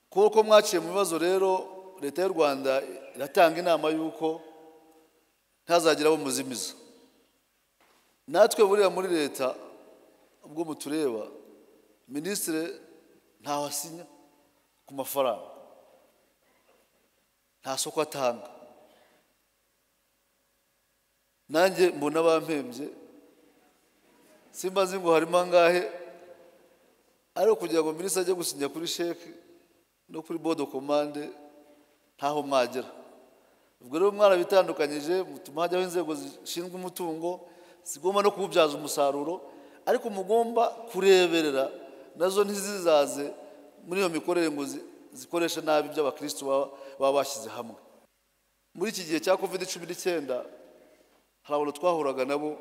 kuko mwaciye mu bibazo rero leta y'u rwanda iratanga inama y'uko ntazagira abo muzimiza natwe buriya muri leta ubwo mutureba minisitiri ntaho asinya ku mafaranga nta soko atanga nanjye mbona bampembye simba nzi ngo harimo angahe ariko kugira ngo minisitiri ajye gusinya kuri sheke no kuri bodo komande ntaho mwagera ubwo rero mwarabitandukanyije mutuma hajyaho inzego zishinzwe umutungo zigomba no kuwubyaza umusaruro ariko mugomba kureberera nazo ntizizaze muri iyo mikorere ngo zikoreshe nabi ibyo abakirisitu baba bashyize hamwe muri iki gihe cya covid cumi n'icyenda hari abantu twahuraga nabo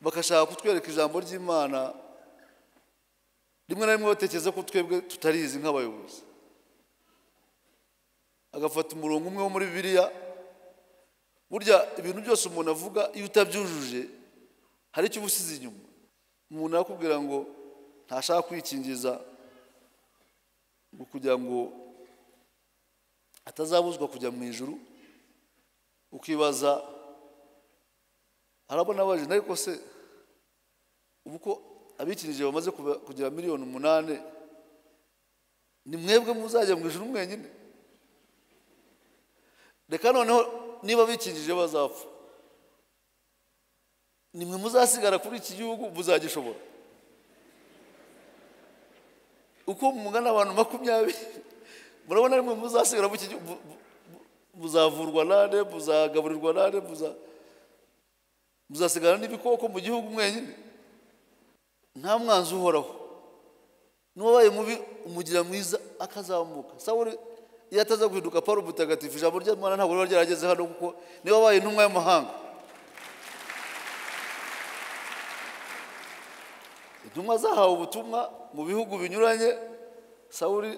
bagashaka kutwereka ijambo ry'imana rimwe na rimwe batekereza ko twebwe tutarizi nk'abayobozi agafata umurongo umwe wo muri bibiliya burya ibintu byose umuntu avuga iyo utabyujuje hari icyo uba usize inyuma umuntu arakubwira ngo ntashaka kwikingiza ngo kugira ngo atazabuzwa kujya mu ijoro ukibaza harabona abajene ariko se ubu ko abikinije bamaze kugira miliyoni umunani ni mwebwe muzajya mu ijoro mwenyine reka noneho niba bikinjije bazapfa ni mwe muzasigara kuri iki gihugu muzagishobora uko mungana abantu makumyabiri murabona ari mwe muzasigara muzavurwa nane muzagaburirwa nane muzasigara n'ibikoko mu gihugu mwenyine nta mwanzi uhoraho n'uwabaye mubi umugira mwiza akazamuka sawuri iyo ataza guhinduka paul mutagatifu ijambo ry'imana ntabwo riba ryarageze hano kuko niba wabaye intumwa y'amahanga intumwa zahawe ubutumwa mu bihugu binyuranye sawuri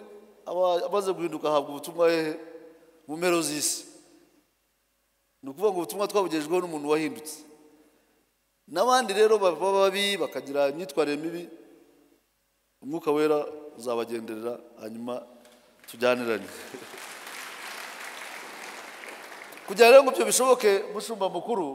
amaze guhinduka ahabwa ubutumwa hehe mu mpero z'isi ni ukuvuga ngo ubutumwa twabugejejweho n'umuntu wahindutse n'abandi rero baba babi bakagira imyitwarire mibi umwuka wera uzabagenderera hanyuma tujyanirane kugira rero ngo ibyo bishoboke mushumba mukuru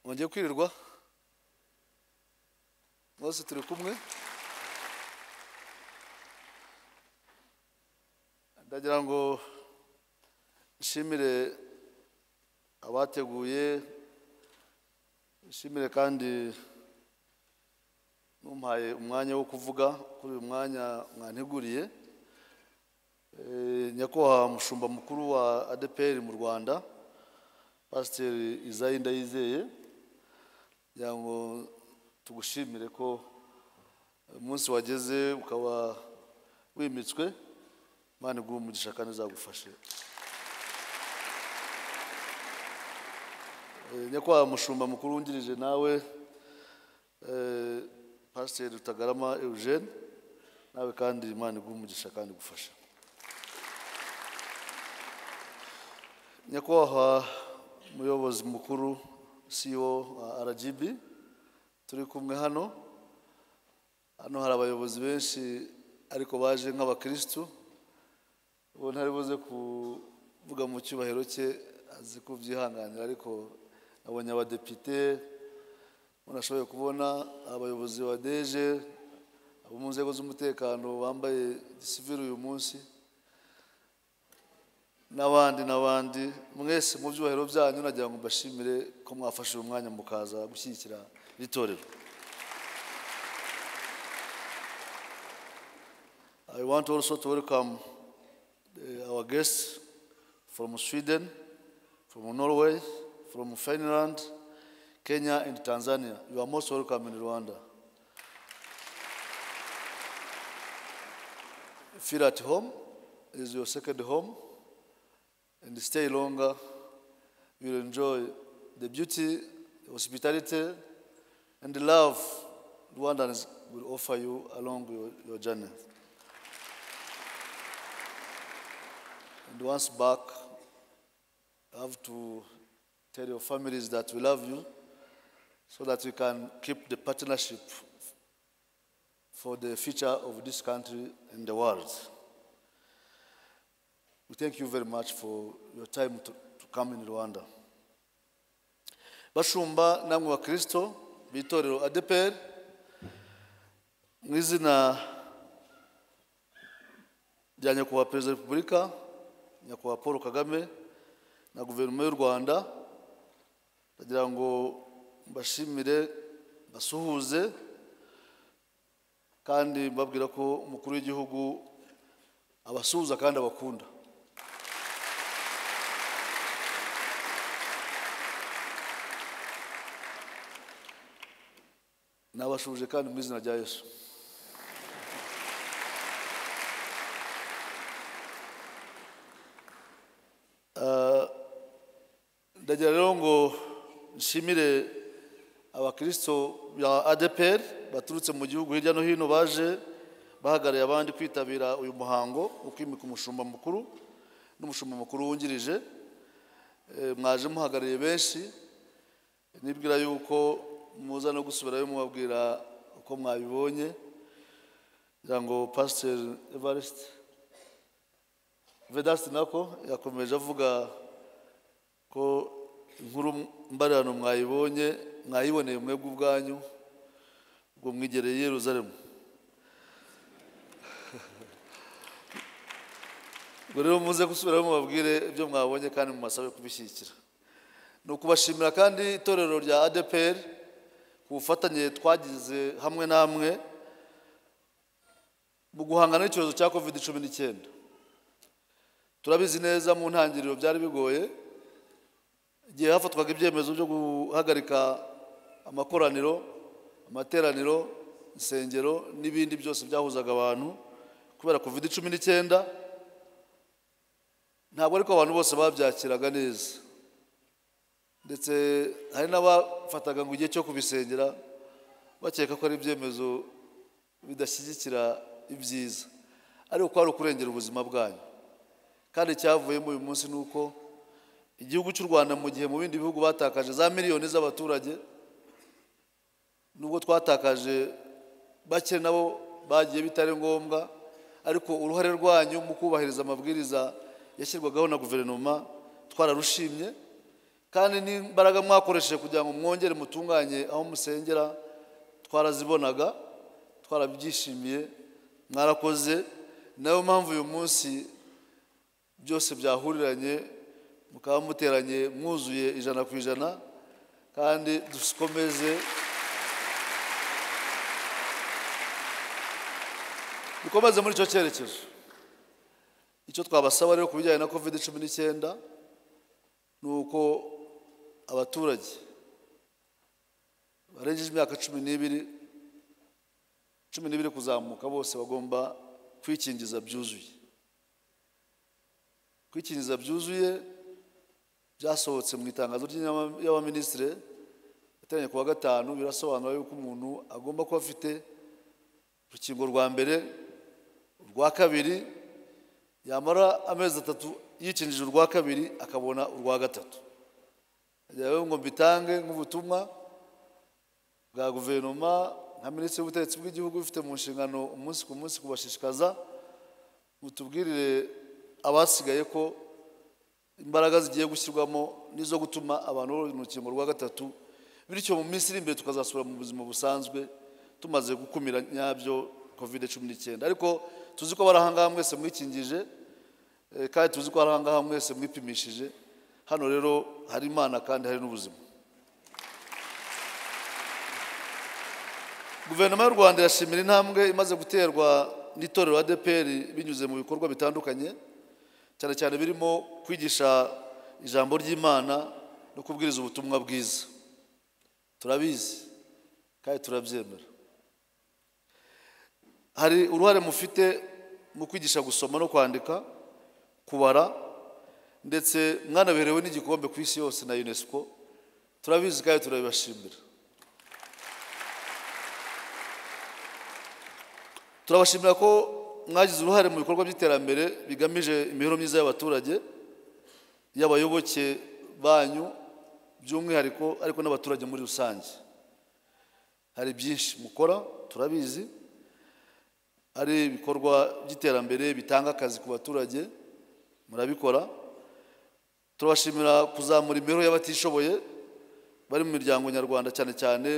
ngiye kwirirwa bose turi kumwe ndagira ngo nshimire abateguye nshimire kandi n'umpaye umwanya wo kuvuga kuri uyu mwanya mwanteguriye nyakubahwa mushumba mukuru wa adeperi mu rwanda pasiteri izayi ndayizeye kugira ngo tugushimire ko umunsi wageze ukaba wimitswe imana iguha umugisha kandi izagufashe nyakubahwa mushumba mukuru wungirije nawe pasiteri rutagarama eugene nawe kandi imana iguha umugisha kandi igufashe nyakubahwa umuyobozi mukuru CEO wa RGB turi kumwe hano hano hari abayobozi benshi ariko baje nk'abakirisitu ubu buze kuvuga mu cyubahiro cye azi kubyihanganira ariko nabonye abadepite nashoboye kubona abayobozi ba deje abo mu nzego z'umutekano bambaye gisivire uyu munsi n'abandi n'abandi mwese mu byubahiro byanyu nagira ngo mbashimire ko mwafashe uyu mwanya mukaza gushyigikira iri torero i want also to welcome our guests from sweden from norway from finland kenya and tanzania you are most welcome in rwanda feel at home is your second home and stay longer. You'll enjoy the beauty, the hospitality, and the love Rwandans will offer you along your, your journey. And once back, I have to tell your families that we love you so that we can keep the partnership for the future of this country and the world. We thank you very much for your time to, to come in Rwanda. bashumba namwe bakristo b'itorero adeperi mu izina rya nyakubahwa perezida wa repubulika nyakubahwa paul kagame na guverinoma y'u rwanda ndagira ngo mbashimire basuhuze kandi mbabwira ko umukuru w'igihugu abasuhuza kandi abakunda nabashuje kandi mu izina rya yesu Ah, ndagira rero ngo nshimire abakristo ba adeperi baturutse mu gihugu hirya no hino baje bahagarariye abandi kwitabira uyu muhango wo kwimika umushumba mukuru n'umushumba mukuru wungirije Eh, mwaje muhagarariye benshi nibwira yuko muza no gusubirayo mubabwira uko mwabibonye kugira ngo pasiteri evariste vedasiti nako yakomeje avuga ko inkuru mbarano mwayibonye mwayiboneye mwebwe ubwanyu ubwo mwigereye i yeruzalemu ubwo rero muze gusubirayo mubabwire ibyo mwabonye kandi mubasabe kubishyigikira ni ukubashimira kandi itorero rya adeperi ku bufatanye twagize hamwe namwe mu guhangana n'icyorezo cya kovide cumi n'icyenda turabizi neza mu ntangiriro byari bigoye igihe hafatwaga ibyemezo byo guhagarika amakoraniro amateraniro insengero n'ibindi byose byahuzaga abantu kubera kovide cumi n'icyenda ntabwo ariko abantu bose babyakiraga neza ndetse hari n'abafataga ngo igihe cyo kubisengera bakeka ko ari ibyemezo bidashyigikira ibyiza ariko ko ari ukurengera ubuzima bwanyu kandi icyavuyemo uyu munsi ni uko igihugu cy'u rwanda mu gihe mu bindi bihugu batakaje za miliyoni z'abaturage nubwo twatakaje bake nabo bagiye bitari ngombwa ariko uruhare rwanyu mu kubahiriza amabwiriza yashyirwagaho na guverinoma twararushimye kandi n'imbaraga mwakoresheje kugira ngo mwongere mutunganye aho musengera twarazibonaga twarabyishimiye mwarakoze nayo mpamvu uyu munsi byose byahuriranye mukaba muteranye mwuzuye ijana ku ijana kandi dukomeze dukomeze muri icyo cyerekezo icyo twabasaba rero ku bijyanye na kovide cumi n'icyenda ni uko abaturage barengeje imyaka cumi n'ibiri cumi n'ibiri kuzamuka bose bagomba kwikingiza byuzuye kwikingiza byuzuye byasohotse mu itangazo ry'inama y'abaminisitiri yateranye ku wa gatanu birasobanura yuko umuntu agomba kuba afite urukingo rwa mbere urwa kabiri yamara amezi atatu yikinjije urwa kabiri akabona urwa gatatu rero ngo mbitange nk'ubutumwa bwa guverinoma nka minisitiri w'ubutegetsi bw'igihugu bifite mu nshingano umunsi ku munsi kubashishikaza mutubwirire abasigaye ko imbaraga zigiye gushyirwamo n'izo gutuma abantu babona urukingo rwa gatatu bityo mu minsi iri imbere tukazasubira mu buzima busanzwe tumaze gukumira nyabyo kovide cumi n'icyenda ariko tuzi ko bari ahangaha mwese mwikingije eh, kandi tuzi ko bari ahangaha mwese mwipimishije hano rero hari imana kandi hari n'ubuzima guverinoma y'u rwanda irashimira intambwe imaze guterwa n'itorero adeperi binyuze mu bikorwa bitandukanye cyane cyane birimo kwigisha ijambo ry'imana no kubwiriza ubutumwa bwiza turabizi kandi turabyemera hari uruhare mufite mu kwigisha gusoma no kwandika kubara ndetse mwanaberewe n'igikombe ku isi yose na unesco turabizi kandi turabibashimira turabashimira ko mwagize uruhare mu bikorwa by'iterambere bigamije imibereho myiza y'abaturage y'abayoboke banyu by'umwihariko ariko n'abaturage muri rusange hari byinshi mukora turabizi hari ibikorwa by'iterambere bitanga akazi ku baturage murabikora turabashimira kuzamura imibereho y'abatishoboye bari mu miryango nyarwanda cyane cyane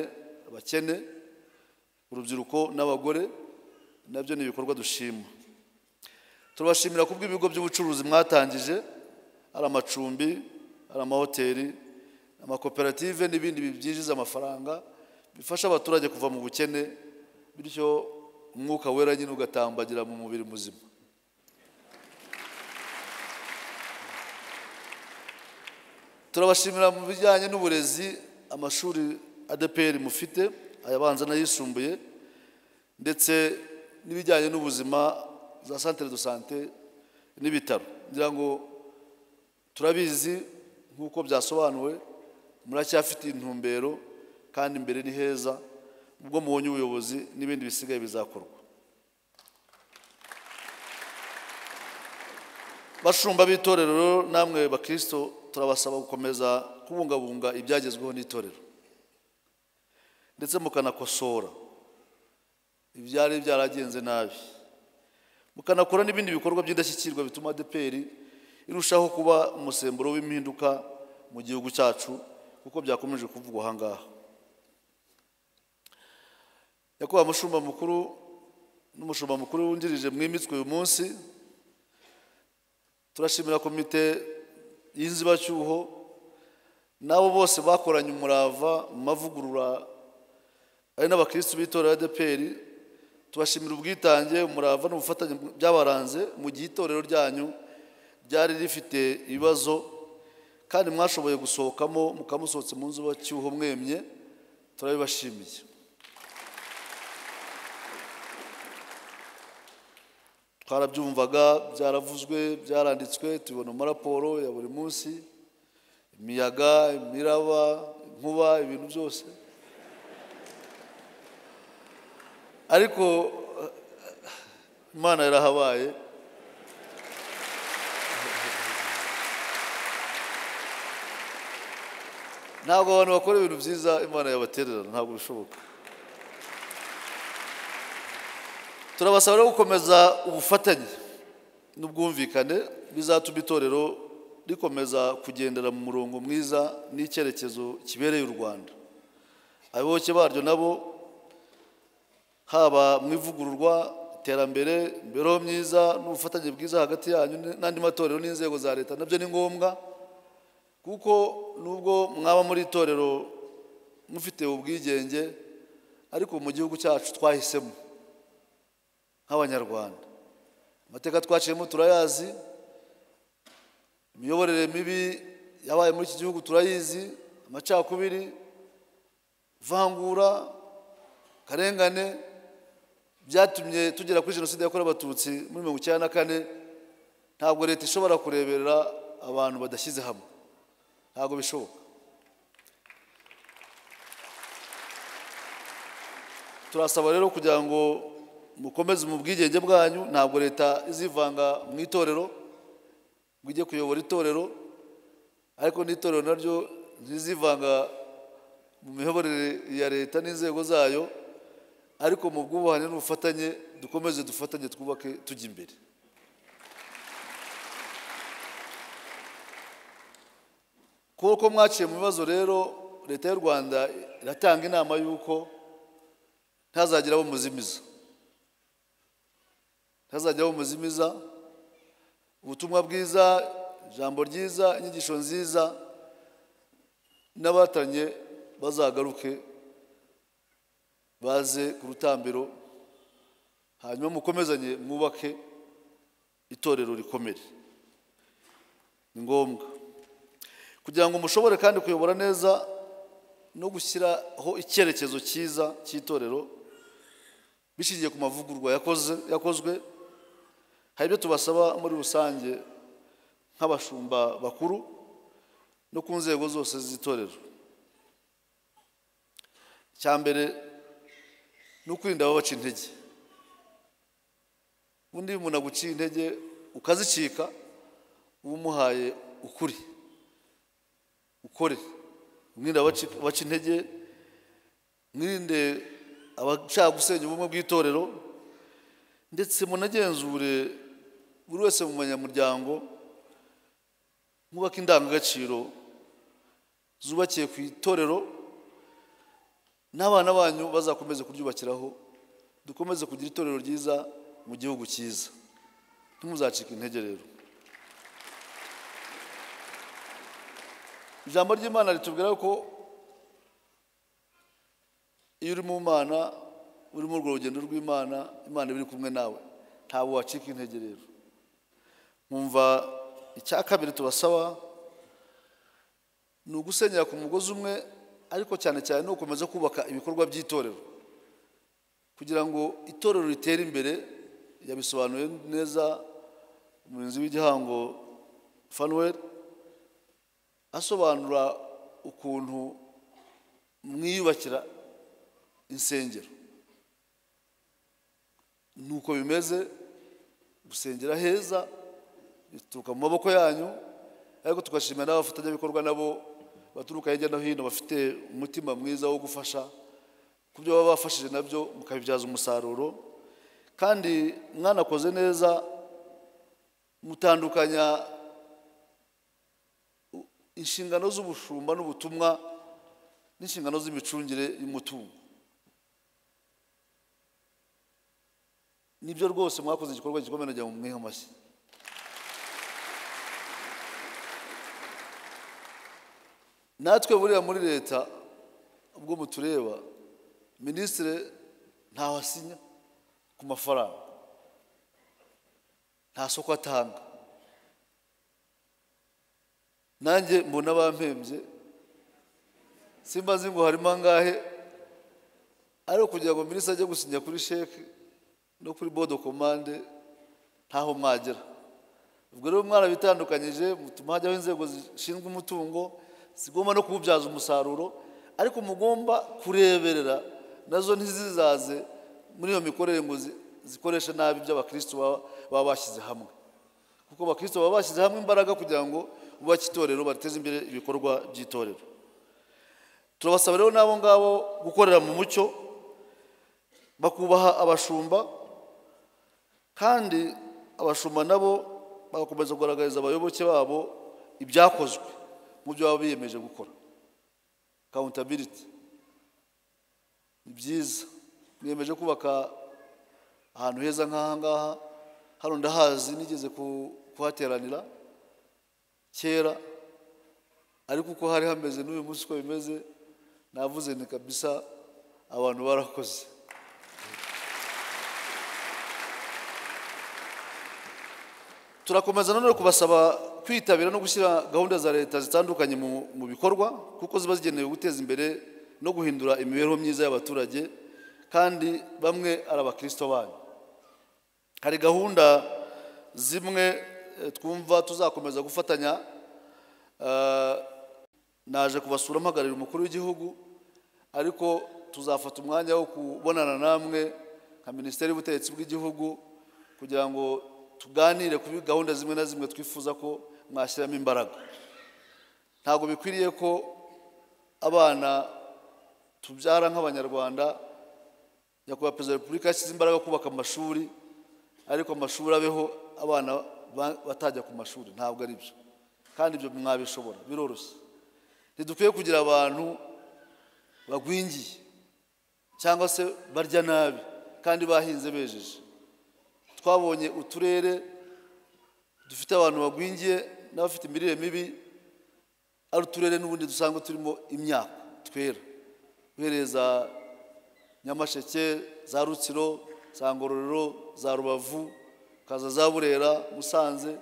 abakene urubyiruko n'abagore nabyo ni ibikorwa dushima turabashimira ku bw'ibigo by'ubucuruzi mwatangije ari amacumbi ari amahoteli amakoperative n'ibindi byinjiza amafaranga bifasha abaturage kuva mu bukene bityo umwuka wera nyine ugatambagira mu mubiri muzima turabashimira mu bijyanye n'uburezi amashuri adeperi mufite ayabanza n'ayisumbuye ndetse n'ibijyanye n'ubuzima za santere do sante n'ibitaro ngira ngo turabizi nk'uko byasobanuwe muracyafite intumbero kandi imbere ni heza ubwo mubonye ubuyobozi n'ibindi bisigaye bizakorwa bashumba b'itorero namwe bakirisito turabasaba gukomeza kubungabunga ibyagezweho n'itorero ndetse mukanakosora ibyari byaragenze nabi mukanakora n'ibindi bikorwa by'indashyikirwa bituma adeperi irushaho kuba umusemburo w'impinduka mu gihugu cyacu kuko byakomeje kuvugwa aha ngaha nyakubahwa mushumba mukuru n'umushumba mukuru wungirije mwimitswe uyu munsi turashimira komite y'inzibacyuho n'abo bose bakoranye umurava mu mavugurura ari n'abakirisitu b'itorero adeperi tubashimira ubwitange umurava n'ubufatanye byabaranze mu gihe itorero ryanyu ryari rifite ibibazo kandi mwashoboye gusohokamo mukamusohotse mu nzu bacyuho mwemye turabibashimiye twarabyumvaga byaravuzwe byaranditswe tubibona mu maraporo ya buri munsi imiyaga imiraba inkuba ibintu byose ariko imana yarahabaye ntabwo abantu bakora ibintu byiza imana yabatererana ntabwo bishoboka turabasaba rero gukomeza ubufatanye n'ubwumvikane bizatuma itorero rikomeza kugendera mu murongo mwiza n'icyerekezo kibereye u rwanda abayoboke baryo nabo haba mu ivugururwa iterambere imibereho myiza n'ubufatanye bwiza hagati yanyu n'andi matorero n'inzego za leta nabyo ni ngombwa kuko nubwo mwaba muri itorero mufite ubwigenge ariko mu gihugu cyacu twahisemo nk'abanyarwanda amateka twaciyemo turayazi imiyoborere mibi yabaye muri iki gihugu turayizi amacakubiri ivangura akarengane byatumye tugera kuri jenoside yakorewe abatutsi muri mirongo icyenda na kane ntabwo leta ishobora kureberera abantu badashyize hamwe ntabwo bishoboka turasaba rero kugira ngo mukomeze mu bwigenge bwanyu ntabwo leta izivanga mu itorero ngo ijye kuyobora itorero ariko n'itorero naryo ntizivanga mu miyoborere ya leta n'inzego zayo ariko mu bwubahane n'ubufatanye dukomeze dufatanye twubake tujya imbere kuko mwaciye mu bibazo rero leta y'u rwanda iratanga inama y'uko ntazagira abo muzimiza ntazagira abo muzimiza ubutumwa bwiza ijambo ryiza inyigisho nziza n'abatanye bazagaruke baze ku rutambiro hanyuma mukomezanye mwubake itorero rikomere ni ngombwa kugira ngo mushobore kandi kuyobora neza no gushyiraho icyerekezo cyiza cy'itorero bishingiye ku mavugurwa yakozwe hari ibyo tubasaba muri rusange nk'abashumba bakuru no ku nzego zose z'itorero icya mbere ni ukwirinda ababaca intege ubundi iyo umuntu aguciye intege ukazicika uba umuhaye ukuri ukore mwirinde abaci- abaca intege mwirinde abashaka gusenya ubumwe bw'itorero ndetse munagenzure buri wese mu banyamuryango mwubake indangagaciro zubakiye ku itorero n'abana banyu bazakomeze kuryubakiraho dukomeze kugira itorero ryiza mu gihugu cyiza ntimuzacike intege rero ijambo ry'imana ritubwira ko iyo uri mu mana uri muri urwo rugendo rw'imana imana iba iri kumwe nawe ntabwo wacika intege rero nkumva icya kabiri tubasaba ni ugusenyera ku mugozi umwe ariko cyane cyane ni ugukomeza kubaka ibikorwa by'itorero kugira ngo itorero ritere imbere yabisobanuye neza umurinzi w'igihango fanuel asobanura ukuntu mwiyubakira insengero nuko bimeze gusengera heza bituruka mu maboko yanyu ariko tugashimira n'abafatanyabikorwa nabo baturuka hirya no hino bafite umutima mwiza wo gufasha ku byo baba bafashije nabyo mukabibyaza umusaruro kandi mwanakoze neza mutandukanya u- inshingano z'ubushumba n'ubutumwa n'inshingano z'imicungire y'umutungo nibyo rwose mwakoze igikorwa gikomeye nagira ngo mumwihe amashyi natwe buriya muri leta ubwo mutureba minisitiri ntaho asinya ku mafaranga nta soko atanga nanjye mbona bampembye simba nzi ngo harimo angahe ariko kugira ngo minisitiri ajye gusinya kuri sheke no kuri bodo komande ntaho mwagera ubwo rero mwarabitandukanyije mutuma hajyaho inzego zishinzwe umutungo zigomba no kuwubyaza umusaruro ariko mugomba kureberera nazo ntizizaze muri iyo mikorere ngo zi- zikoreshe nabi ibyo abakristo baba- baba bashyize hamwe kuko abakristo baba bashyize hamwe imbaraga kugira ngo bubake itorero bateze imbere ibikorwa by'itorero turabasaba rero n'abo ngabo gukorera mu mucyo bakubaha abashumba kandi abashumba nabo bagakomeza kugaragariza abayoboke babo ibyakozwe mu byo baba biyemeje gukora kawuntabiriti ni byiza mwiyemeje kubaka ahantu heza nk'aha ngaha hano ndahazi nigeze ku- kuhateranira kera ariko uko hari hameze n'uyu munsi uko bimeze navuze ni kabisa abantu barakoze turakomeza nanone kubasaba kwitabira no gushyira gahunda za leta zitandukanye mu, mu bikorwa kuko ziba zigenewe guteza imbere no guhindura imibereho myiza y'abaturage kandi bamwe ari abakristo banyu hari gahunda zimwe eh, twumva tuzakomeza gufatanya eh, naje kubasura mpagararira umukuru w'igihugu ariko tuzafata umwanya wo kubonana namwe nka minisiteri y'ubutegetsi bw'igihugu kugira ngo tuganire kuri gahunda zimwe na zimwe twifuza ko mwashyiramo imbaraga ntabwo bikwiriye ko abana tubyara nk'abanyarwanda nyakubahwa perezida wa repubulika yashyize imbaraga yo kubaka amashuri ariko amashuri abeho abana ba- batajya ku mashuri ntabwo ari byo kandi ibyo mwabishobora biroroshye ntidukwiye kugira abantu bagwingiye cyangwa se barya nabi kandi bahinze bejeje twabonye uturere dufite abantu bagwingiye n'abafite imirire mibi ari uturere n'ubundi dusanzwe turimo imyaka twera uhereye za nyamasheke za rutsiro za ngororero za rubavu ukaza za burera musanze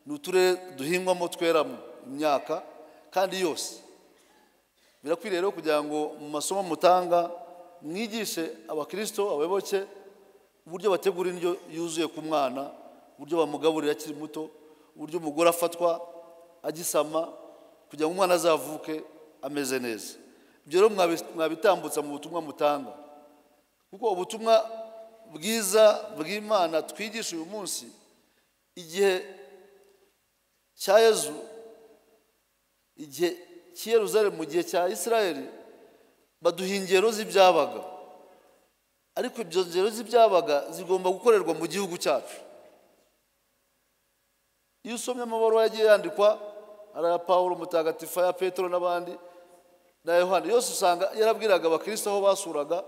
ni uturere duhingwamo tweramo imyaka kandi yose birakwiriye rero kugira ngo mu masomo mutanga mwigishe abakirisito abayoboke uburyo bategura indyo yuzuye ku mwana uburyo bamugaburira akiri muto uburyo umugore afatwa agisama kugira ngo umwana azavuke ameze neza ibyo rero mwabi- mwabitambutsa mu butumwa mutanga kuko ubutumwa bwiza bw'imana twigisha uyu munsi igihe cya yezu igihe cy'i Yeruzalemu mu gihe cya israel baduha ingero z'ibyabaga ariko ibyo ngero z'ibyabaga zigomba gukorerwa mu gihugu cyacu iyo usomye amabaruwa yagiye yandikwa ari aya paul mutagatifu aya petero n'abandi na yohani yose usanga yarabwiraga abakristo aho basuraga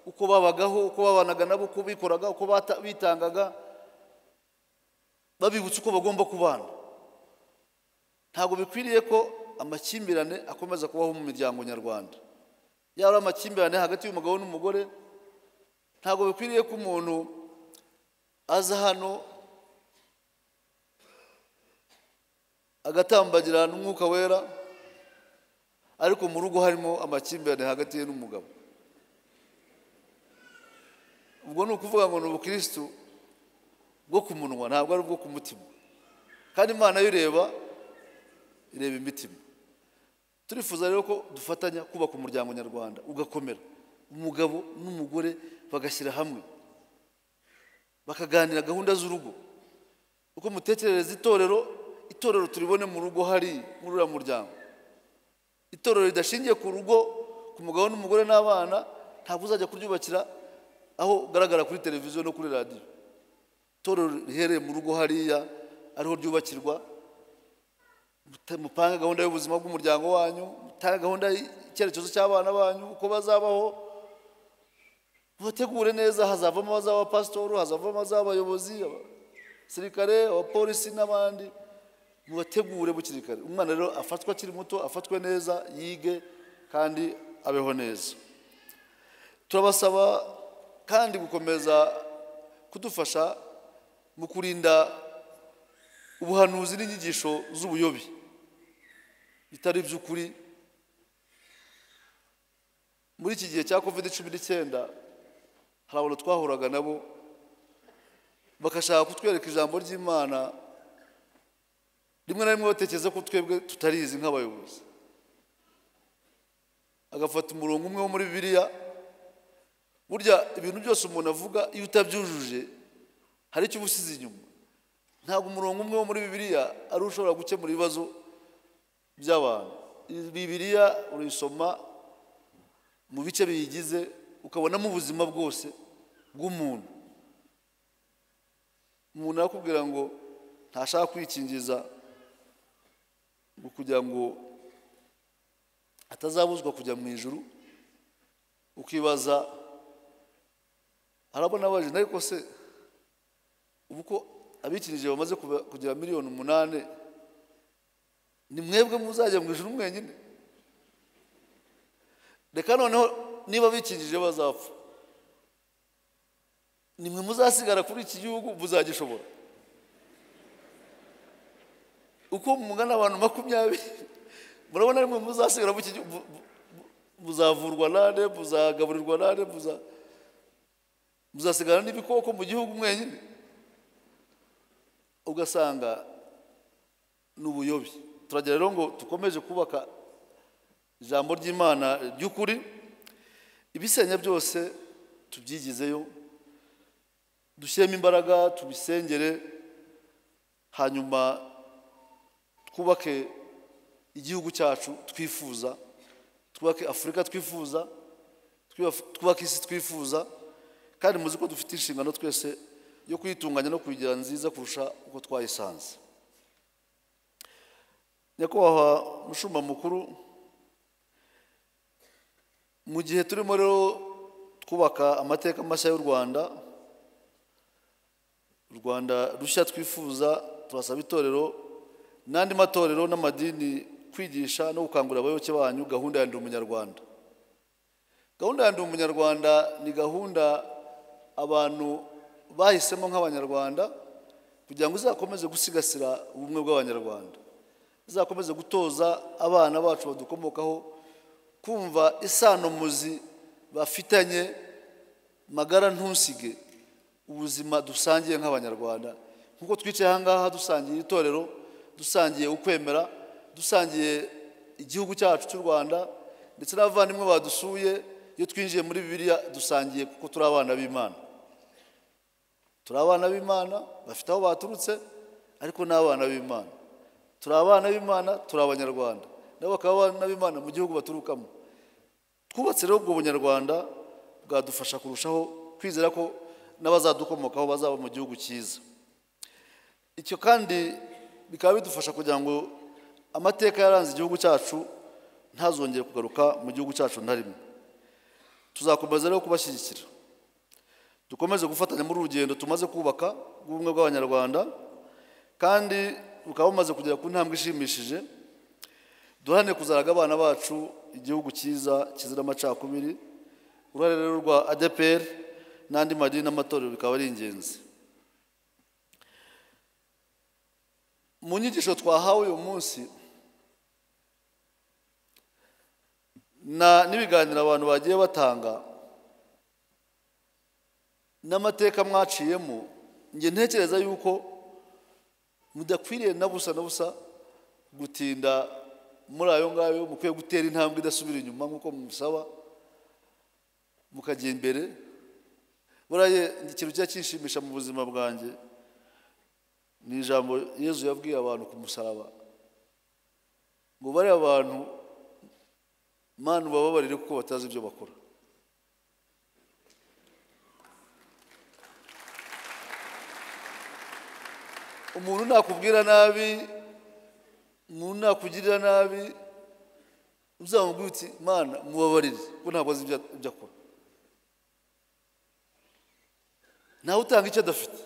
uko babagaho uko babanaga nabo uko bikoraga uko bata- bitangaga babibutsa uko bagomba kubana ntabwo bikwiriye ko amakimbirane akomeza kubaho mu miryango nyarwanda yaba ari amakimbirane hagati y'umugabo n'umugore ntabwo bikwiriye ko umuntu aza hano agatambagira n'umwuka wera ariko mu rugo harimo amakimbirane hagati ye n'umugabo ubwo ni ukuvuga ngo ni ubukirisitu bwo ku munwa ntabwo ari ubwo ku mutima kandi imana yo ireba ireba imitima turifuza rero ko dufatanya kubaka umuryango nyarwanda ugakomera umugabo n'umugore bagashyira hamwe bakaganira gahunda z'urugo uko mutekerereza itorero itorero turibone mu rugo hari muri uriya muryango itorero ridashingiye ku rugo ku mugabo n'umugore n'abana ntabwo uzajya kuryubakira aho ugaragara kuri televiziyo no kuri radiyo itorero rihereye mu rugo hariya ariho ryubakirwa Muta- mupange gahunda y'ubuzima bw'umuryango wanyu mutange gahunda y'icyerekezo cy'abana banyu uko bazabaho mubategure neza hazavamo abazaba abapasitori hazavamo abazaba abayobozi abasirikare abapolisi n'abandi mubategure bukiri kare umwana rero afatwa akiri muto afatwe neza yige kandi abeho neza turabasaba kandi gukomeza kudufasha mu kurinda ubuhanuzi n'inyigisho z'ubuyobi bitari iby'ukuri muri iki gihe cya covid cumi n'icyenda hari abantu twahuraga nabo bagashaka kutwereka ijambo ry'imana rimwe na rimwe batekereza ko twebwe tutarizi nk'abayobozi agafata umurongo umwe wo muri bibiliya burya ibintu byose umuntu avuga iyo utabyujuje hari icyo uba usize inyuma ntabwo umurongo umwe wo muri bibiliya ari wo ushobora gukemura ibibazo by'abantu Iyi bibiliya urayisoma mu bice biyigize ukabonamo ubuzima bwose bw'umuntu umuntu arakubwira ngo ntashaka kwikingiza ngo kugira ngo atazabuzwa kujya mu ijuru ukibaza harabona abajene ariko se ubu ko abikirije bamaze kuba- kugira miliyoni umunani ni mwebwe muzajya mu ijuru mwenyine reka noneho niba bikijije bazapfa nimwe muzasigara kuri iki gihugu muzagishobora uko mungana abantu makumyabiri murabona nimwe muzasigara mu iki gihugu mu- mu- mu- muzavurwa nande muzagaburirwa nande muza- muzasigara n'ibikoko mu gihugu mwenyine ugasanga ni ubuyobi turagira rero ngo dukomeje kubaka ijambo ry'imana ry'ukuri ibisenya byose tubyigizeyo dushyiremo imbaraga tubisengere hanyuma twubake igihugu cyacu twifuza twubake afurika twifuza twubaf- twubake isi twifuza kandi muzi ko dufite inshingano twese yo kuyitunganya no kuyigira nziza kurusha uko twayisanze nyakubahwa mushumba mukuru mu gihe turimo rero twubaka amateka mashya y'u rwanda u rwanda rushya twifuza turasaba itorero n'andi matorero n'amadini kwigisha no gukangurira abayoboke banyu gahunda ya ndi umunyarwanda gahunda ya ndi umunyarwanda ni gahunda abantu bahisemo nk'abanyarwanda kugira ngo izakomeze gusigasira ubumwe bw'abanyarwanda izakomeze gutoza abana bacu badukomokaho kumva isano muzi bafitanye magara ntusige ubuzima dusangiye nk'abanyarwanda nk'uko twicaye aha ngaha dusangiye itorero dusangiye ukwemera dusangiye igihugu cyacu cy'u rwanda ndetse n'abavandimwe badusuye iyo twinjiye muri bibiliya dusangiye kuko turi abana b'imana turi abana b'imana bafite aho baturutse ariko ni abana b'imana turi abana b'imana turi abanyarwanda nabo bakaba abana b'imana mu gihugu baturukamo twubatse rero ubwo bunyarwanda bwadufasha kurushaho kwizera ko n'abazadukomokaho bazaba mu gihugu cyiza icyo kandi bikaba bidufasha kugira ngo amateka yaranze igihugu cyacu ntazongere kugaruka mu gihugu cyacu na rimwe tuzakomeza rero kubashyigikira dukomeze gufatanya muri urugendo tumaze kubaka rw'ubumwe bw'abanyarwanda kandi bukaba bumaze kugera ku ntambwe ishimishije duhane kuzaraga abana bacu igihugu cyiza kizira amacakubiri uruhare rero rwa adepr n'andi madini n'amatorero bikaba ari ingenzi mu nyigisho twahawe uyu munsi na n'ibiganiro abantu bagiye batanga n'amateka mwaciyemo njye ntekereza yuko mudakwiriye na busa na busa gutinda muri ayo ngayo mukwiye gutera intambwe idasubira inyuma nk'uko mumusaba mukajya imbere buriya ikintu kijya kishimisha mu buzima bwanjye ni ijambo yezu yabwiye abantu ku musaraba ngo bariya bantu manu bababarire kuko batazi ibyo bakora umuntu nakubwira nabi umuntu nakugirira nabi uzamubwira uti mana mubabarire kuko ntabwo azi ibyo akora ntawe utanga icyo adafite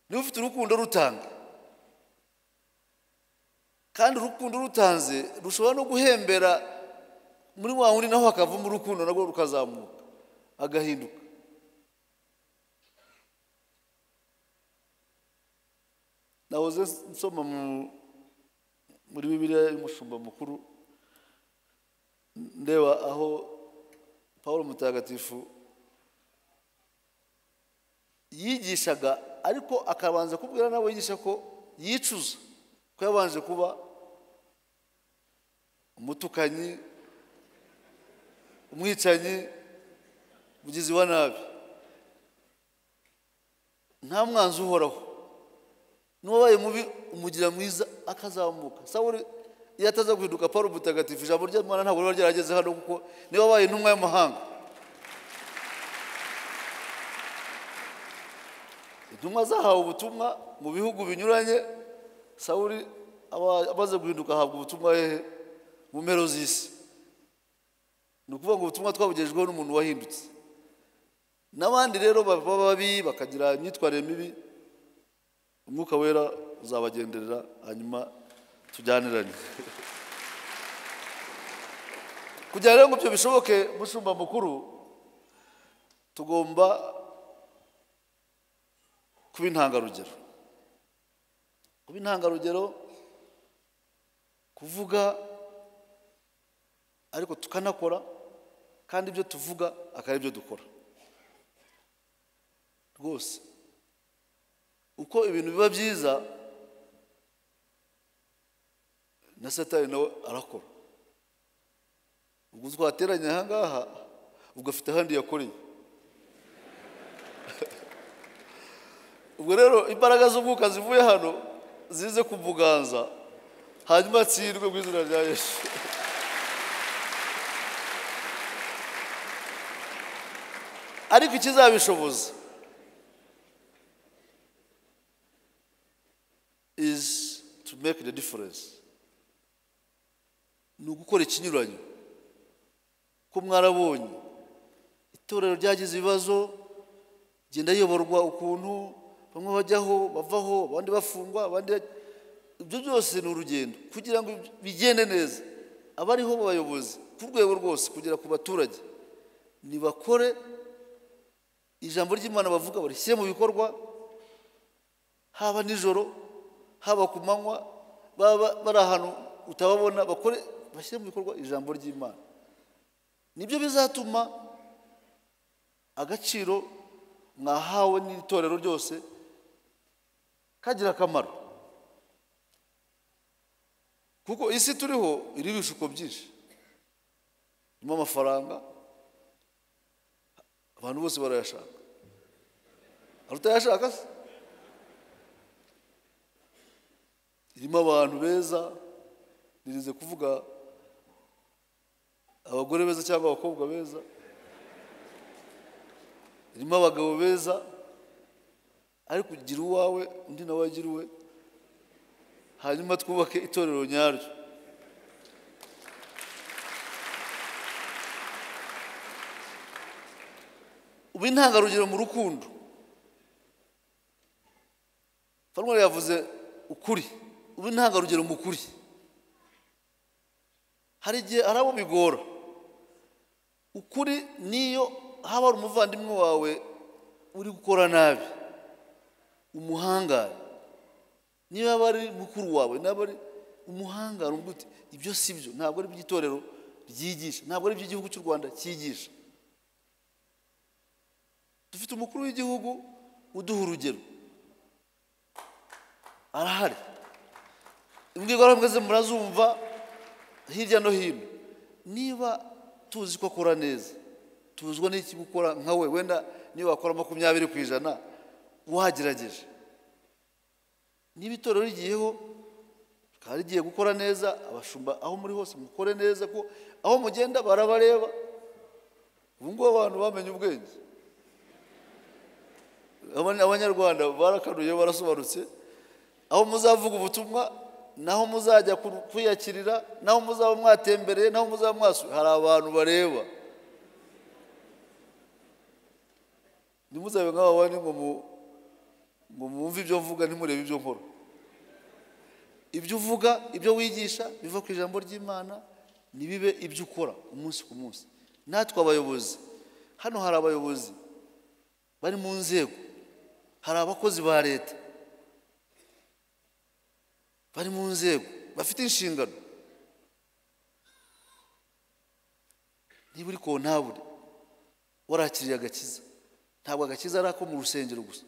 niba ufite urukundo rutanga kandi urukundo rutanze rushobora no guhembera muri wa wundi naho hakavamo urukundo narwo rukazamuka agahinduka nahoze nsoma muri bibiriya y'umushumba mukuru ndeba aho paul mutagatifu yigishaga ariko akabanza kubwira n'abo yigisha ko yicuza ko yabanje kuba umutukanyi umwicanyi mugizi wa nabi nta mwanzi uhoraho n'uwabaye mubi umugira mwiza akazamuka sawuri iyo ataza guhinduka paul mutagatifu ijambo ry'imana ntabwo riba ryarageze hano kuko niba abaye intumwa y'amahanga intumwa zahawe ubutumwa mu bihugu binyuranye sawuri amaze guhinduka ahabwa ubutumwa hehe mu mpero z'isi ni ukuvuga ngo ubutumwa twabugejejweho n'umuntu wahindutse n'abandi rero baba babi bakagira imyitwarire mibi umwuka wera uzabagenderera hanyuma tujyanirane kugira rero ngo ibyo bishoboke mushumba mukuru tugomba kuba intangarugero kuba intangarugero kuvuga ariko tukanakora kandi ibyo tuvuga akaba ibyo dukora rwose uko ibintu biba byiza na satani nawe arakora ubwo twateranye aha ngaha ubwo afite ahandi yakoreye ubwo rero imbaraga z'umwuka zivuye hano zize kumuganza hanyuma atsindwe mu izina rya yesu ariko ikizabishoboza izi to make the difference ni ugukora ikinyuranyo ko mwarabonye itorero ryagize ibibazo genda riyoborwa ukuntu bamwe bajyaho bavaho abandi bafungwa abandi ibyo byose ni urugendo kugira ngo bigende neza abariho bayobozi ku rwego rwose kugera ku baturage ntibakore ijambo ry'imana bavuga barishyire mu bikorwa haba nijoro haba ku manywa baba bari ahantu utababona bakore bashyire mu bikorwa ijambo ry'imana nibyo bizatuma agaciro mwahawe n'itorero ryose kagira akamaro kuko isi turiho iriho ibishuko byinshi irimo amafaranga abantu bose barayashaka hari utayashaka se irimo abantu beza nirinze kuvuga abagore beza cyangwa abakobwa beza irimo abagabo beza ariko ugira uwawe undi nawe agira uwe hanyuma twubake itorero nyaryo ubu intangarugero mu rukundo fanwari yavuze ukuri ubu intangarugero mu kuri hari igihe hari abo bigora ukuri niyo haba hari umuvandimwe wawe uri gukora nabi umuhangare niyo yaba ari mukuru wawe naba ari umuhangare umva uti ibyo si byo ntabwo ari iby'itorero ryigisha ntabwo ari iby'igihugu cy'u rwanda cyigisha dufite umukuru w'igihugu uduha urugero arahari imbwirwaruhame mwese murazumva hirya no hino niba tuzi ko akora neza tuzwa n'iki gukora nka we wenda niba wakora makumyabiri ku ijana wagerageje niba itorero rigiyeho rikaba rigiye gukora neza abashumba aho muri hose mukore neza ko aho mugenda barabareba ubu ngubu abantu bamenye ubwenge abanyarwanda barakanuye barasobanutse aho muzavuga ubutumwa naho muzajya kwiyakirira naho muzaba mwatembereye naho muzaba mwasuye hari abantu bareba ntimuzabe nk'aba bandi ngo ngo mwumve ibyo mvuga ntimurebe ibyo nkora ibyo uvuga ibyo wigisha biva ku ijambo ry'imana ntibibe ibyo ukora umunsi ku munsi natwe abayobozi hano hari abayobozi bari mu nzego hari abakozi ba leta bari mu nzego bafite inshingano niba uri kontabure warakiriye agakiza ntabwo agakiza ari ako mu rusengero gusa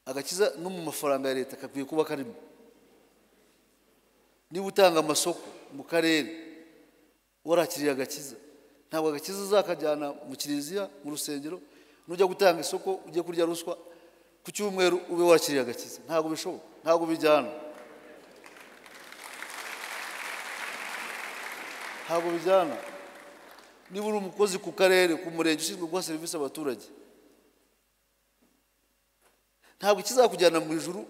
agakiza no mu mafaranga ya leta kakwiye kuba karimo niba utanga amasoko mu karere warakiriye agakiza ntabwo agakiza uzakajyana mu kiliziya mu rusengero nujya gutanga isoko ujye kurya ruswa ku cyumweru ube wakiriye agakiza ntabwo bishoboka ntabwo bijyana ntabwo bijyana niba uri umukozi ku karere ku murenge ushinzwe guha serivisi abaturage ntabwo ikizakujyana mu ijuru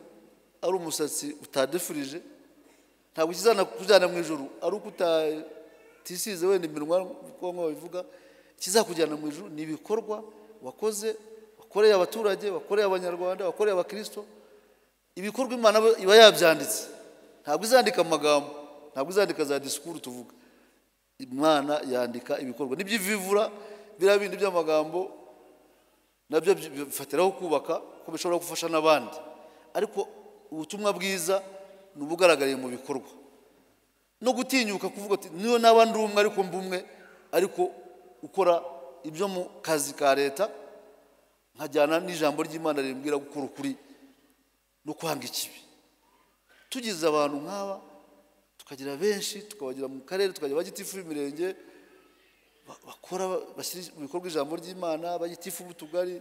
ari umusatsi utadefurije ntabwo ikizakujyana mu ijuru ari uko utisize wenda iminwa nk'uko babivuga ikizakujyana mu ijuru ni ibikorwa wakoze wakoreye abaturage wakoreye abanyarwanda wakoreye abakirisito ibikorwa imana iba yabyanditse ntabwo izandika amagambo ntabwo izandika za disikuru tuvuga imana yandika ibikorwa nibyo ivivura biriya bindi by'amagambo nabyo bifatiraho kubaka ko bishobora gufasha n'abandi ariko ubutumwa bwiza ni ubugaragariye mu bikorwa no gutinyuka kuvuga ati niyo naba ndi umwe ariko mba umwe ariko ukora ibyo mu kazi ka leta nkajyana n'ijambo ry'imana rimbwira gukora ukuri no kwanga ikibi tugize abantu nk'aba tukagira benshi tukabagira mu karere tukagira abagitifu b'imirenge bakora bashyira mu bikorwa ijambo ry'imana abagitifu b'utugari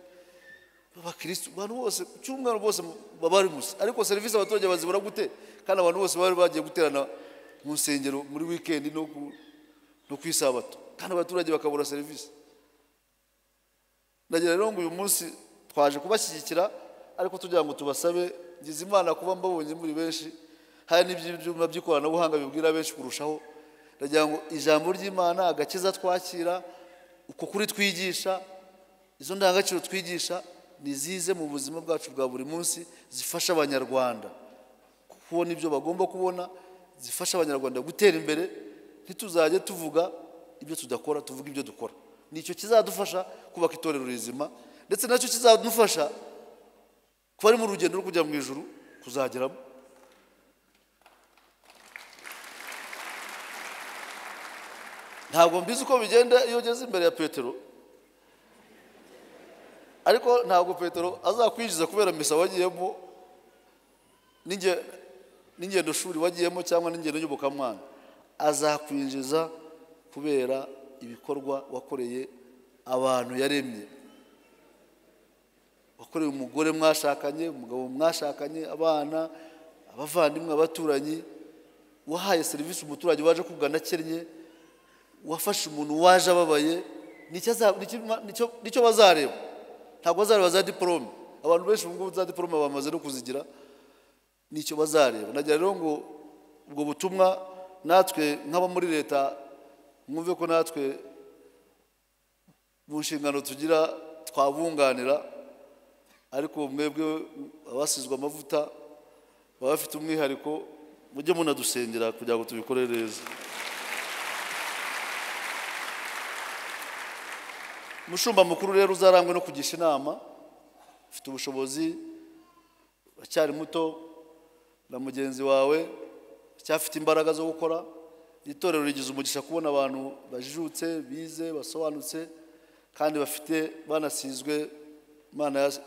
abakirisitu abantu bose cy'umwana bose baba bari gusa ariko serivisi abaturage bazibura gute kandi abantu bose bari bagiye guterana mu nsengero muri wikendi no ku isabato kandi abaturage bakabura serivisi ndagira rero ngo uyu munsi twaje kubashyigikira ariko tugira ngo tubasabe ngize imana kuba mbabonye muri benshi hari n'ibyuma by'ikoranabuhanga bibwira benshi kurushaho ndagira ngo ijambo ry'imana agakiza twakira uko kuri twigisha izo ndangagaciro twigisha ni zize mu buzima bwacu bwa buri munsi zifasha abanyarwanda kubona ibyo bagomba kubona zifasha abanyarwanda gutera imbere ntituzajye tuvuga ibyo tudakora tuvuga ibyo dukora nicyo kizadufasha kubaka itorero rizima ndetse nacyo kizadufasha kuba ari mu rugendo rwo kujya mu ijoro kuzageramo ntabwo mbizi uko bigenda iyo ugeze imbere ya petero ariko ntabwo petero azakwinjiza kubera misa wagiyemo n'ingendo shuri wagiyemo cyangwa n'ingendo y'ubukamwana azakwinjiza kubera ibikorwa wakoreye abantu yaremye yakorewe umugore mwashakanye umugabo mwashakanye abana abavandimwe abaturanyi wahaye serivisi umuturage waje kugana akennye wafashe umuntu waje ababaye nicyo aza- nicyo- nicyo- nicyo bazareba ntabwo bazareba za diporome abantu benshi ubu ngubu za diporome bamaze no kuzigira nicyo bazareba nagira rero ngo ubwo butumwa natwe nk'abo muri leta mwumve ko natwe mu nshingano tugira twabunganira ariko mwebwe abasizwe amavuta baba bafite umwihariko mujye munadusengera kugira ngo tubikore neza umushumba mukuru rero uzarangwe no kugisha inama ufite ubushobozi aracyari muto na mugenzi wawe aracyafite imbaraga zo gukora iri torero rigize umugisha kubona abantu bajijutse bize basobanutse kandi bafite banasizwe imana yas-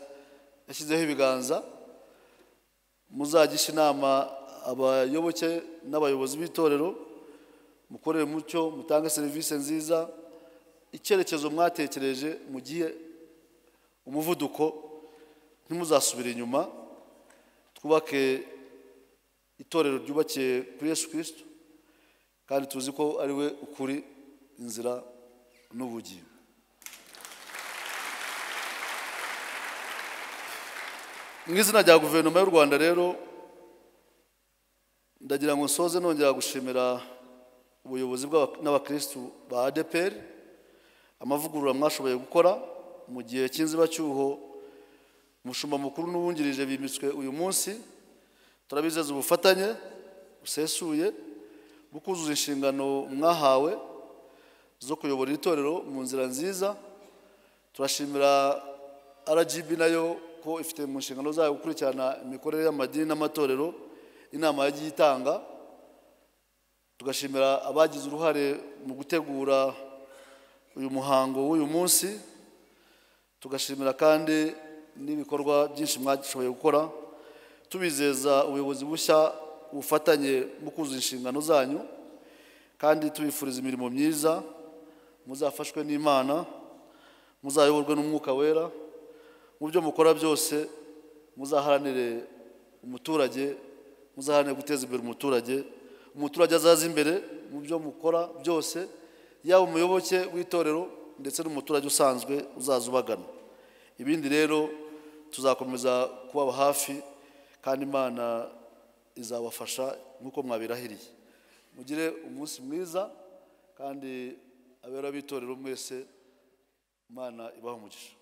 yashyizeho ibiganza muzagishe inama abayoboke n'abayobozi b'itorero mukorere mucyo mutange serivisi nziza icyerekezo mwatekereje mugihe umuvuduko ntimuzasubire inyuma twubake itorero ryubakiye kuri yesu kirisito kandi tuzi ko ari we ukuri inzira n'ubugingo mu izina rya guverinoma y'u rwanda rero ndagira ngo nsoze nongera gushimira ubuyobozi bw'aba- n'abakirisitu ba adeperi amavugurura mwashoboye gukora mu gihe cy'inzibacyuho umushumba mukuru n'uwungirije bimitswe uyu munsi turabizeza ubufatanye busesuye bukuzuza inshingano mwahawe zo kuyobora iri torero mu nzira nziza turashimira rgb nayo ko ifite mu nshingano zayo gukurikirana imikorere y'amadini n'amatorero inama yagiye itanga tugashimira abagize uruhare mu gutegura uyu muhango w'uyu munsi tugashimira kandi n'ibikorwa byinshi mwashoboye gukora tubizeza ubuyobozi bushya bufatanye mu kuzuza inshingano zanyu kandi tubifuriza imirimo myiza muzafashwe n'imana muzayoborwe n'umwuka wera mu byo mukora byose muzaharanire umuturage muzaharanire guteza imbere umuturage umuturage azaza imbere mu byo mukora byose yaba umuyoboke w'itorero ndetse n'umuturage usanzwe uzaza ubagana ibindi rero tuzakomeza kubaba hafi kandi imana izabafasha nk'uko mwabirahiriye mugire umunsi mwiza kandi abera b'itorero mwese imana ibahe umugisha